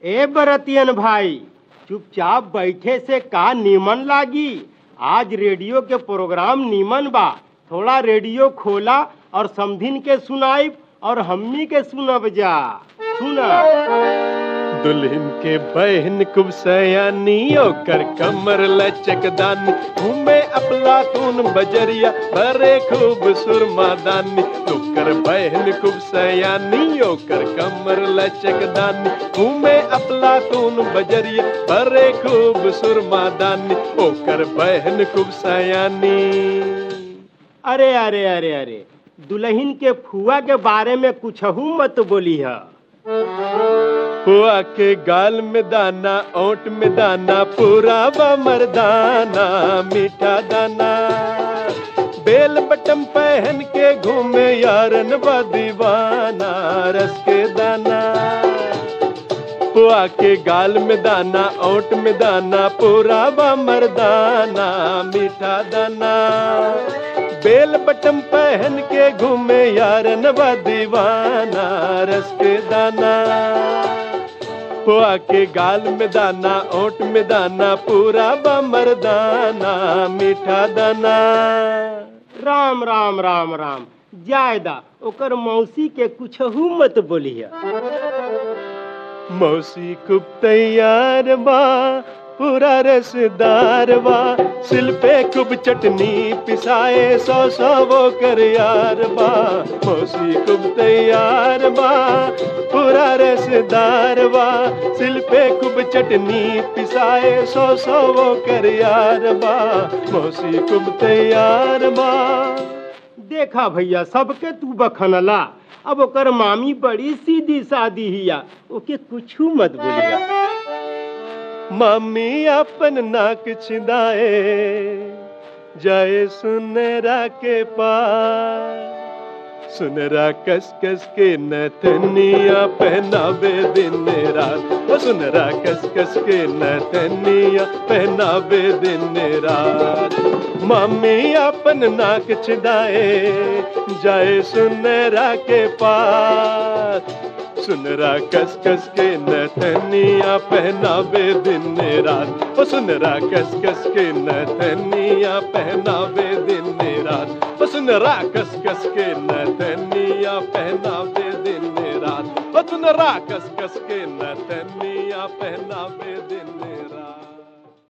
ए बरतियन भाई चुपचाप बैठे से का नीमन लागी आज रेडियो के प्रोग्राम नीमन बा थोड़ा रेडियो खोला और समधिन के सुनाई और हमनी के सुनब जा सुना दुल्हन के बहन कुब सयानी ओकर कमर लचकदानी घूमे अपला तून बजरिया भरे खूब सुरमादानी ओकर बहन कुब सयानी ओकर कमर लचकदानी घूमे अपला तून बजरिया भरे खूब सुरमादानी ओकर बहन कुब सयानी अरे अरे अरे अरे दुल्हन के फुआ के बारे में कुछ मत बोली है हुआ के गाल में दाना ओट में दाना पूरा बा मर्दाना मीठा दाना बेल बटम पहन के घूमे यारन बा दीवाना रस के दाना हुआ के गाल में दाना ओट में दाना पूरा बा मर्दाना मीठा दाना बेल बटम पहन के घूमे यारन बा दीवाना रस के दाना पुआ के गाल में दाना ओट में दाना पूरा बा मर्दाना मीठा दाना राम राम राम राम जायदा ओकर मौसी के कुछ मत बोली है मौसी कुब तैयार बा पूरा रसदार बा सिल पे कुब चटनी पिसाए सौ सौ वो कर यार बा मौसी कुब तैयार बा पूरा रसदार बा सिल पे कुब चटनी पिसाए सौ सौ वो कर यार बा मौसी कुब तैयार बा देखा भैया सबके तू बखनला अब ओकर मामी बड़ी सीधी सादी हिया ओके कुछ मत बोलिया मामी अपन नाक छिदाए जाए सुनरा के पास सुनरा कस कस के नथनिया पहनावे दिन रात ओ सुनरा कस कस के नथनिया पहनावे दिन रात मामी अपन नाक छिदाए जाए सुनरा के पास सुनरा कस कस के नथनिया पहनावे दिन रात ओ सुनरा कस कस के नथनिया पहनावे दिन रात ओ सुनरा कस कस के नथनिया पहनावे दिन रात ओ सुनरा कस कस के नथनिया पहनावे दिन रात